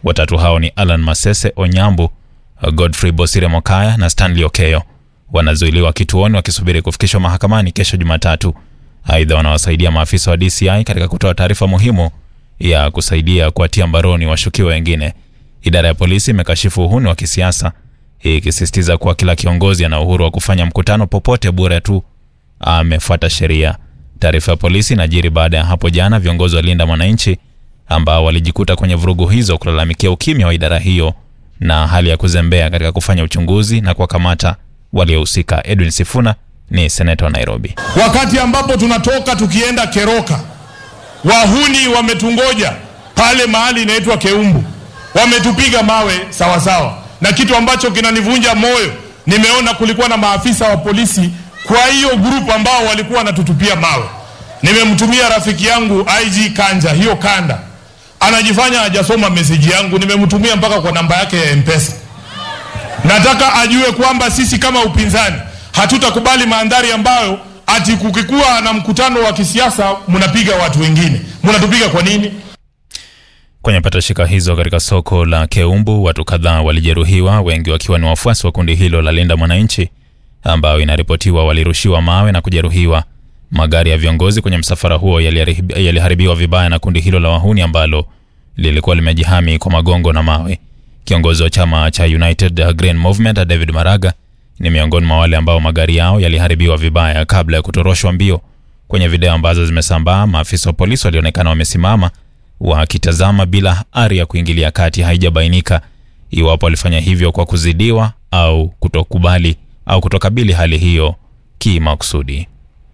Watatu hao ni Alan Masese Onyambu, Godfrey Bosire Mokaya na Stanley Okeyo. Wanazuiliwa kituoni wakisubiri kufikishwa mahakamani kesho Jumatatu. Aidha, wanawasaidia maafisa wa DCI katika kutoa taarifa muhimu ya kusaidia kuwatia mbaroni washukiwa wengine. Idara ya polisi imekashifu uhuni wa kisiasa ikisisitiza kuwa kila kiongozi ana uhuru wa kufanya mkutano popote bure tu amefuata sheria. Taarifa ya polisi inajiri baada ya hapo jana viongozi wa Linda Mwananchi ambao walijikuta kwenye vurugu hizo kulalamikia ukimya wa idara hiyo na hali ya kuzembea katika kufanya uchunguzi na kuwakamata waliohusika. Edwin Sifuna ni seneta wa Nairobi. Wakati ambapo tunatoka tukienda Keroka, wahuni wametungoja pale mahali inaitwa Keumbu, wametupiga mawe sawasawa sawa. Na kitu ambacho kinanivunja moyo, nimeona kulikuwa na maafisa wa polisi kwa hiyo grupu ambao walikuwa wanatutupia mawe. Nimemtumia rafiki yangu IG Kanja hiyo kanda, anajifanya hajasoma meseji yangu, nimemtumia mpaka kwa namba yake ya Mpesa. Nataka ajue kwamba sisi kama upinzani hatutakubali mandhari ambayo ati kukikuwa na mkutano wa kisiasa mnapiga watu wengine. Mnatupiga kwa nini? Kwenye patashika hizo katika soko la Keumbu, watu kadhaa walijeruhiwa, wengi wakiwa ni wafuasi wa kundi hilo la Linda Mwananchi ambao inaripotiwa walirushiwa mawe na kujeruhiwa. Magari ya viongozi kwenye msafara huo yaliharibiwa vibaya na kundi hilo la wahuni ambalo lilikuwa limejihami kwa magongo na mawe. Kiongozi wa chama cha United Green Movement David Maraga ni miongoni mwa wale ambao magari yao yaliharibiwa vibaya kabla ya kutoroshwa mbio. Kwenye video ambazo zimesambaa, maafisa wa polisi walionekana wamesimama wakitazama bila ari ya kuingilia kati. Haijabainika iwapo walifanya hivyo kwa kuzidiwa au kutokubali au kutokabili hali hiyo kimakusudi.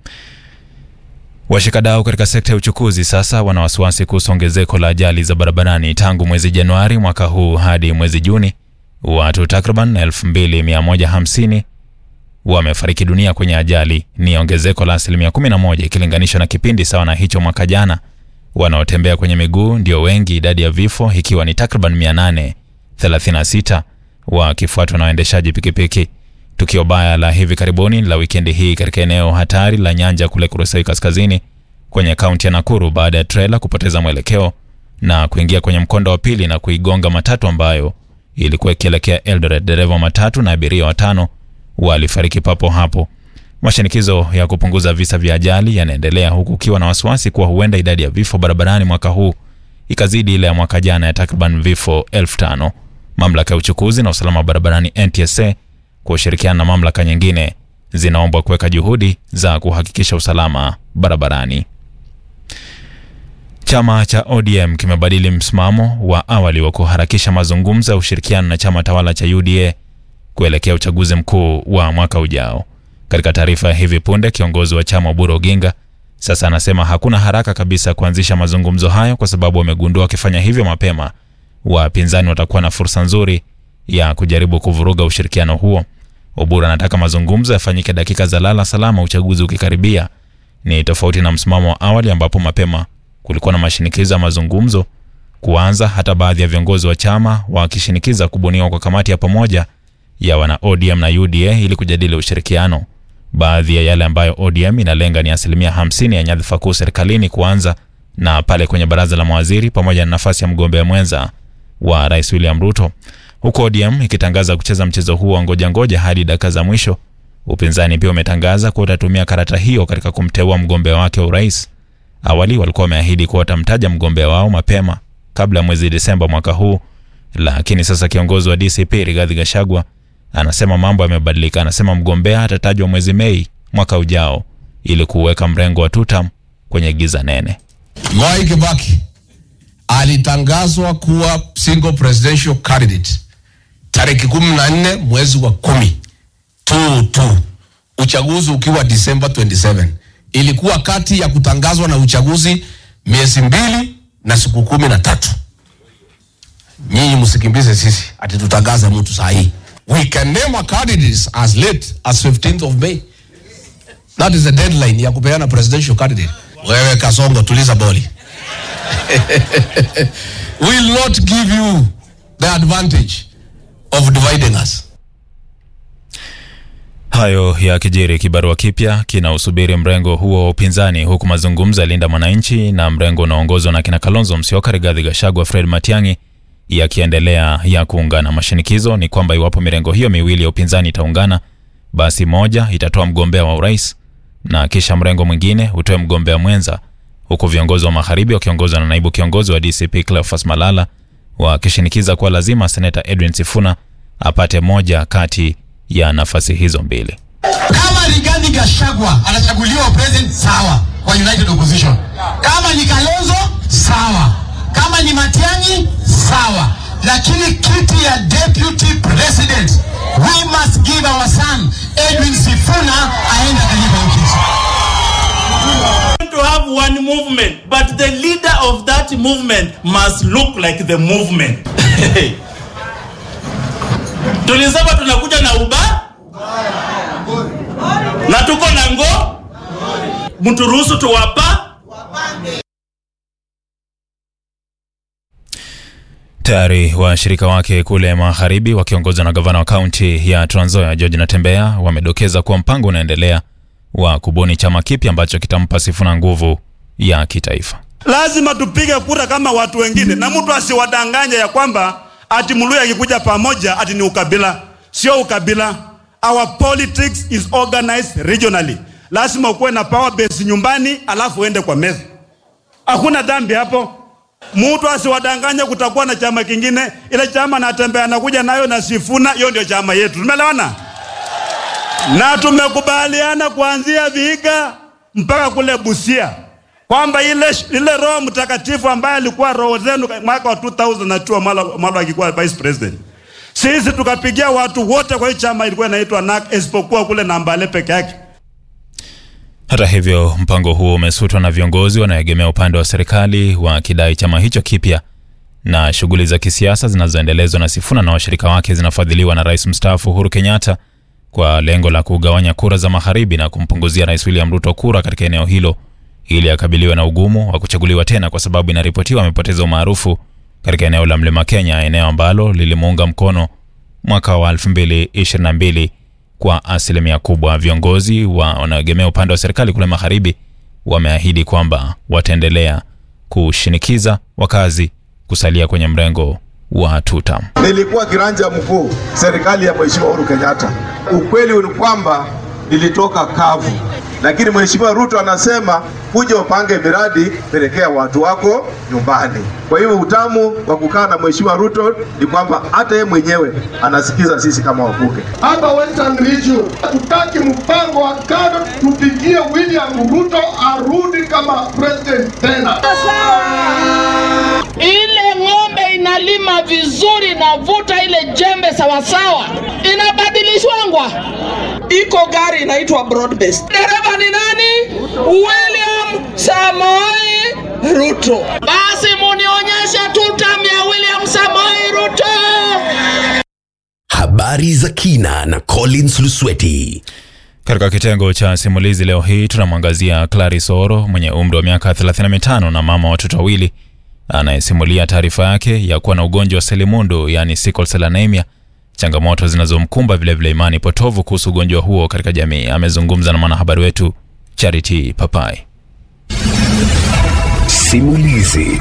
Washikadau katika sekta ya uchukuzi sasa wana wasiwasi kuhusu ongezeko la ajali za barabarani tangu mwezi Januari mwaka huu hadi mwezi Juni. Watu takriban 2150 wamefariki dunia kwenye ajali, ni ongezeko la asilimia 11 ikilinganishwa na kipindi sawa na hicho mwaka jana. Wanaotembea kwenye miguu ndio wengi, idadi ya vifo ikiwa ni takriban 836 wakifuatwa na waendeshaji pikipiki. Tukio baya la hivi karibuni la wikendi hii katika eneo hatari la Nyanja kule Kurusai Kaskazini kwenye kaunti ya Nakuru baada ya trela kupoteza mwelekeo na kuingia kwenye mkondo wa pili na kuigonga matatu ambayo ilikuwa ikielekea Eldoret. Dereva wa matatu na abiria watano walifariki papo hapo. Mashinikizo ya kupunguza visa vya ajali yanaendelea huku ukiwa na wasiwasi kuwa huenda idadi ya vifo barabarani mwaka huu ikazidi ile ya mwaka jana ya takriban vifo elfu tano. Mamlaka ya uchukuzi na usalama barabarani NTSA kwa ushirikiano na mamlaka nyingine zinaombwa kuweka juhudi za kuhakikisha usalama barabarani. Chama cha ODM kimebadili msimamo wa awali wa kuharakisha mazungumzo ya ushirikiano na chama tawala cha UDA kuelekea uchaguzi mkuu wa mwaka ujao. Katika taarifa ya hivi punde, kiongozi wa chama Oburu Oginga sasa anasema hakuna haraka kabisa kuanzisha mazungumzo hayo kwa sababu wamegundua wakifanya hivyo mapema wapinzani watakuwa na fursa nzuri ya kujaribu kuvuruga ushirikiano huo. Oburu anataka mazungumzo yafanyike dakika za lala salama uchaguzi ukikaribia. Ni tofauti na msimamo wa awali ambapo mapema kulikuwa na mashinikizo ya mazungumzo kuanza, hata baadhi ya viongozi wa chama wakishinikiza kubuniwa kwa kamati ya pamoja ya wana ODM na UDA ili kujadili ushirikiano. Baadhi ya yale ambayo ODM inalenga ni asilimia 50 ya nyadhifa kuu serikalini kuanza na pale kwenye baraza la mawaziri pamoja na nafasi ya mgombea mwenza wa Rais William Ruto, huku ODM ikitangaza kucheza mchezo huo wa ngoja ngoja hadi dakika za mwisho. Upinzani pia umetangaza kuwa utatumia karata hiyo katika kumteua mgombea wake wa urais. Awali walikuwa wameahidi kuwa watamtaja mgombea wao mapema kabla ya mwezi Desemba mwaka huu, lakini sasa kiongozi wa DCP Rigathi Gachagua anasema mambo yamebadilika. Anasema mgombea atatajwa mwezi Mei mwaka ujao ili kuweka mrengo wa tutam kwenye giza nene. Mwai Kibaki alitangazwa kuwa single presidential candidate tarehe kumi na nne mwezi wa kumi tu tu, uchaguzi ukiwa Disemba 27. Ilikuwa kati ya kutangazwa na uchaguzi miezi mbili na siku kumi na tatu. Nyinyi msikimbize sisi ati tutangaze mtu saa hii. We can name our candidates as late as 15th of May. That is the deadline ya kupeana presidential candidate. Wewe Kasongo, tuliza boli. will not give you the advantage of dividing us. Hayo ya kijiri, kibarua kipya kinausubiri mrengo huo wa upinzani, huku mazungumzo ya Linda Mwananchi na mrengo unaoongozwa na kina Kalonzo Musyoka, Rigathi Gachagua, Fred Matiang'i yakiendelea ya kuungana. Mashinikizo ni kwamba iwapo mirengo hiyo miwili ya upinzani itaungana, basi moja itatoa mgombea wa urais na kisha mrengo mwingine utoe mgombea mwenza, huku viongozi wa magharibi wakiongozwa na naibu kiongozi wa DCP Cleophas Malala wakishinikiza kuwa lazima seneta Edwin Sifuna apate moja kati ya nafasi hizo mbili. Kama Rigathi Gachagua anachaguliwa president, sawa, kwa United Opposition. Kama ni Kalonzo, sawa. Kama ni Matiang'i, sawa. Lakini kiti ya deputy president, we must give our son Edwin Sifuna aende kalipa hiyo kiti. to have one movement, but the leader of that movement must look like the movement. Tulisema tunakuja na uba na tuko na ngo, mturuhusu tuwapa Tayari washirika wake kule magharibi wakiongozwa na gavana wa kaunti ya Trans Nzoia George Natembeya wamedokeza kuwa mpango unaendelea wa kubuni chama kipya ambacho kitampa Sifuna nguvu ya kitaifa. lazima tupige kura kama watu wengine, na mtu asiwadanganye ya kwamba ati Mluya akikuja pamoja ati ni ukabila. Sio ukabila. Our politics is organized regionally. Lazima ukuwe na power base nyumbani, alafu uende kwa meza. Hakuna dhambi hapo. Mtu asiwadanganye kutakuwa na chama kingine. Ile chama Natembeya anakuja nayo na Sifuna, hiyo ndio chama yetu. Tumeelewana? na tumekubaliana kuanzia Vihiga mpaka kule Busia kwamba ile, ile Roho Mtakatifu ambaye alikuwa roho zenu mwaka wa 2002 Mwala Mwala akikuwa vice president, sisi tukapigia watu wote kwa hiyo chama ilikuwa inaitwa NAK isipokuwa kule Nambale peke yake. Hata hivyo, mpango huo umesutwa na viongozi wanaoegemea upande wa serikali wakidai chama hicho kipya na shughuli za kisiasa zinazoendelezwa na Sifuna na washirika wake zinafadhiliwa na rais mstaafu Uhuru Kenyatta kwa lengo la kugawanya kura za magharibi na kumpunguzia rais William Ruto kura katika eneo hilo ili akabiliwe na ugumu wa kuchaguliwa tena, kwa sababu inaripotiwa amepoteza umaarufu katika eneo la Mlima Kenya, eneo ambalo lilimuunga mkono mwaka wa 2022 kwa asilimia kubwa. Viongozi wa wanaoegemea upande wa serikali kule magharibi wameahidi kwamba wataendelea kushinikiza wakazi kusalia kwenye mrengo wa tutam. Nilikuwa kiranja mkuu serikali ya Mheshimiwa Uhuru Kenyatta. Ukweli ni kwamba nilitoka kavu, lakini Mheshimiwa Ruto anasema kuja upange miradi, pelekea watu wako nyumbani. Kwa hivyo utamu wa kukaa na Mheshimiwa Ruto ni kwamba hata yeye mwenyewe anasikiza sisi kama wabunge. hapa Western Region tutaki mpango wa kando, tupigie William Ruto arudi kama president tena. ile ng'ombe inalima vizuri, navuta ile jembe sawasawa, inabadilishwangwa. Iko gari inaitwa broad based. Dereva ni nani? William Samoei Ruto. Basi munionyeshe tutam ya William Samoei Ruto. Habari za kina na Collins Lusweti. Katika kitengo cha simulizi leo hii tunamwangazia Clarice Oro mwenye umri wa miaka 35 na mama wa watoto wawili anayesimulia taarifa yake ya kuwa na ugonjwa wa selimundu yaani sickle cell anemia, changamoto zinazomkumba vilevile imani potovu kuhusu ugonjwa huo katika jamii. Amezungumza na mwanahabari wetu Charity Papai. Simulizi.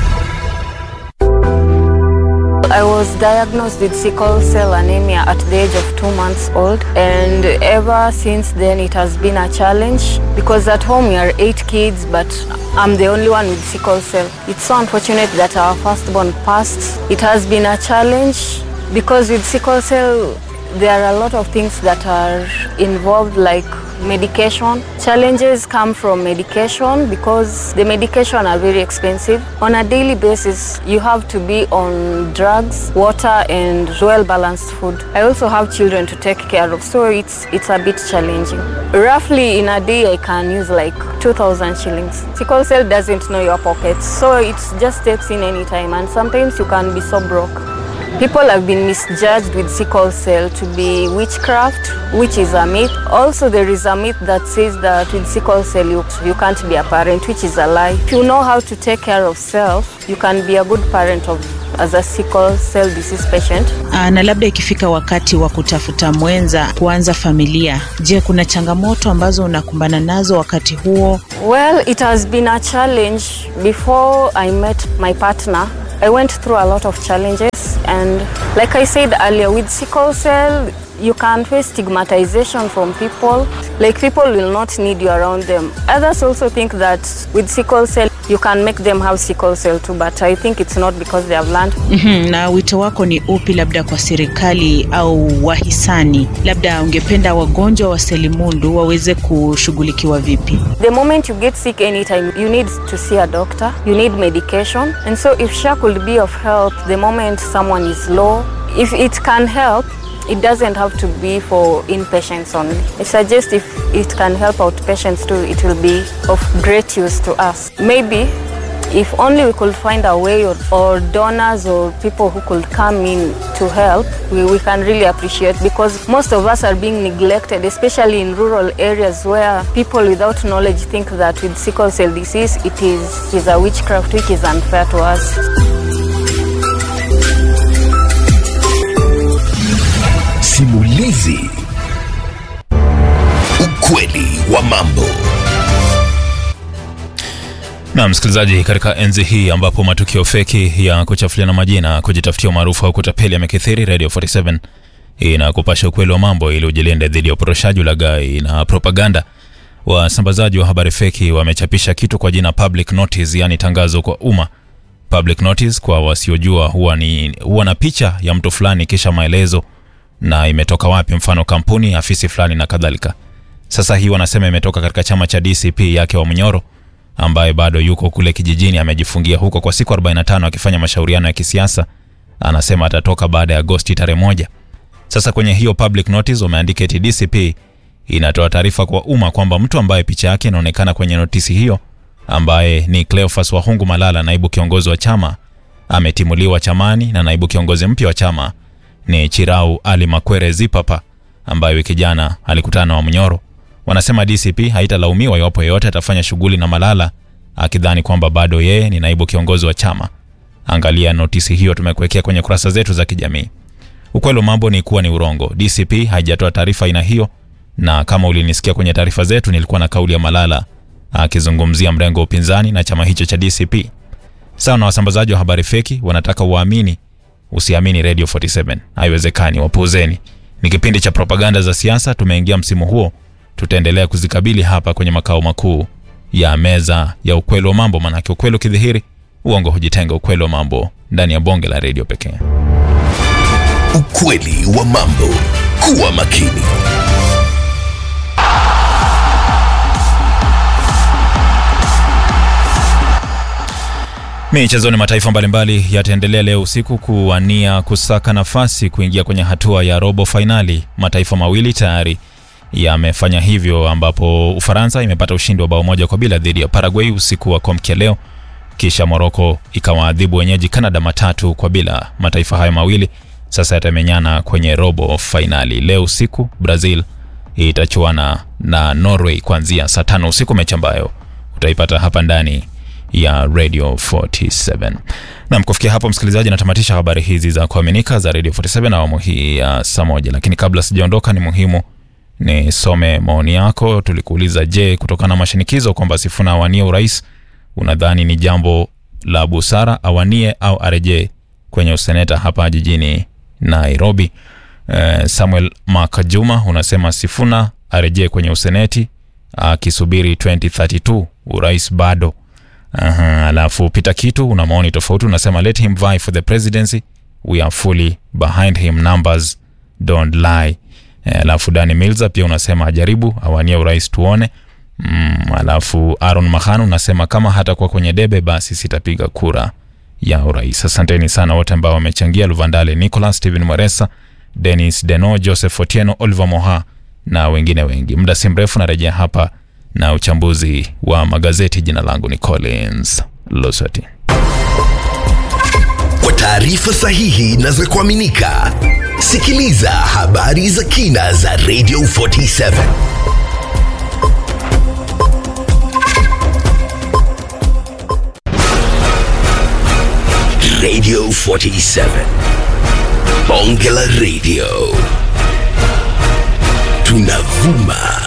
I was diagnosed with sickle cell anemia at the age of two months old, and ever since then it has been a challenge because at home we are eight kids, but I'm the only one with sickle cell. It's so unfortunate that our firstborn passed. It has been a challenge because with sickle cell there are a lot of things that are involved, like medication. Challenges come from medication because the medication are very expensive. On a daily basis, you have to be on drugs, water, and well-balanced food. I also have children to take care of, so it's it's a bit challenging. Roughly in a day, I can use like 2,000 shillings. Sickle cell doesn't know your pockets, so it just steps in anytime, and sometimes you can be so broke. People have been misjudged with sickle cell to be witchcraft, which is a myth. Also, there is a myth that says that with sickle cell you, you can't be a parent, which is a lie. If you know how to take care of self, you can be a good parent of as a sickle cell disease patient. Aa, na labda ikifika wakati wa kutafuta mwenza kuanza familia, je, kuna changamoto ambazo unakumbana nazo wakati huo? Well, it has been a challenge. Before I met my partner, I went through a lot of challenges, and like I said earlier, with sickle cell, you can face stigmatization from people. Like people will not need you around them. Others also think that with sickle cell, you can make them have sickle cell too, but I think it's not because they have learned. Mhm, na wito wako ni upi labda kwa serikali au wahisani? Labda ungependa wagonjwa wa selimundu waweze kushughulikiwa vipi? The moment you get sick anytime, you need to see a doctor, you need medication. And so if SHA could be of help the moment someone is low, if it can help, it doesn't have to be for inpatients only. I suggest if it can help outpatients too, it will be of great use to us. Maybe if only we could find a way or, or donors or people who could come in to help, we, we can really appreciate because most of us are being neglected, especially in rural areas where people without knowledge think that with sickle cell disease it is, is a witchcraft which is unfair to us. Simulizi. Ukweli wa mambo. Na msikilizaji, katika enzi hii ambapo matukio feki ya kuchafuliana majina, kujitafutia umaarufu au kutapeli yamekithiri, Radio 47 inakupasha ukweli wa mambo ili ujilinde dhidi ya uporoshaji, ulaghai na propaganda. Wasambazaji wa habari feki wamechapisha kitu kwa jina public notice, yani tangazo kwa umma. Public notice kwa wasiojua huwa ni huwa na picha ya mtu fulani kisha maelezo na imetoka wapi, mfano kampuni, afisi fulani na kadhalika. Sasa hii wanasema imetoka katika chama cha DCP yake wa Munyoro ambaye bado yuko kule kijijini, amejifungia huko kwa siku 45 akifanya mashauriano ya kisiasa. Anasema atatoka baada ya Agosti tarehe moja. Sasa kwenye hiyo public notice wameandika eti DCP inatoa taarifa kwa umma kwamba mtu ambaye picha yake inaonekana kwenye notisi hiyo ambaye ni Cleophas Wahungu Malala, naibu kiongozi wa chama, ametimuliwa chamani na naibu kiongozi mpya wa chama ni Chirau Ali Makwere Zipapa ambaye wiki jana alikutana na Wamunyoro. Wanasema DCP haitalaumiwa iwapo yeyote atafanya shughuli na Malala akidhani kwamba bado yeye ni naibu kiongozi wa chama. Angalia notisi hiyo, tumekuwekea kwenye kurasa zetu za kijamii. Ukweli wa mambo ni kuwa ni urongo. DCP haijatoa taarifa aina hiyo, na kama ulinisikia kwenye taarifa zetu, nilikuwa na kauli ya Malala akizungumzia mrengo wa upinzani na chama hicho cha DCP. Sawa na wasambazaji wa habari feki wanataka uamini usiamini Radio 47. Haiwezekani, wapuuzeni. Ni kipindi cha propaganda za siasa, tumeingia msimu huo, tutaendelea kuzikabili hapa kwenye makao makuu ya meza ya ukweli wa mambo, manake ukweli ukidhihiri, uongo hujitenga. Ukweli wa mambo ndani ya bonge la redio pekee. Ukweli wa mambo. Kuwa makini. Michezoni, mataifa mbalimbali yataendelea leo usiku kuwania kusaka nafasi kuingia kwenye hatua ya robo fainali. Mataifa mawili tayari yamefanya hivyo, ambapo Ufaransa imepata ushindi wa bao moja kwa bila dhidi ya Paraguay usiku wa kuamkia leo, kisha Moroko ikawaadhibu wenyeji Canada matatu kwa bila. Mataifa hayo mawili sasa yatamenyana kwenye robo fainali. Leo usiku Brazil itachuana na Norway kuanzia saa tano usiku, mechi ambayo utaipata hapa ndani ya Radio 47. Nam, kufikia hapo msikilizaji, natamatisha habari hizi za kuaminika za Radio 47 na awamu hii ya saa moja, lakini kabla sijaondoka, ni muhimu nisome maoni yako. Tulikuuliza, je, kutokana na mashinikizo kwamba Sifuna awanie urais, unadhani ni jambo la busara awanie au arejee kwenye useneta hapa jijini Nairobi? Eh, Samuel Makajuma unasema Sifuna arejee kwenye useneti akisubiri 2032 urais bado Aha, alafu Peter Kitu una maoni tofauti, unasema let him vie for the presidency, we are fully behind him, numbers don't lie. Eh, Alafu Dani Milza pia unasema ajaribu awanie urais tuone. Mm, alafu Aaron Mahanu unasema kama hatakuwa kwenye debe basi sitapiga kura ya urais. Asanteni sana wote ambao wamechangia: Luvandale Nicholas, Steven Mweresa, Dennis Deno, Joseph Otieno, Oliver Moha na wengine wengi. Muda si mrefu narejea hapa na uchambuzi wa magazeti. Jina langu ni Collins Losati. Kwa taarifa sahihi na za kuaminika, sikiliza habari za kina za Radio 47. Radio 47. Bonge la Radio. Tunavuma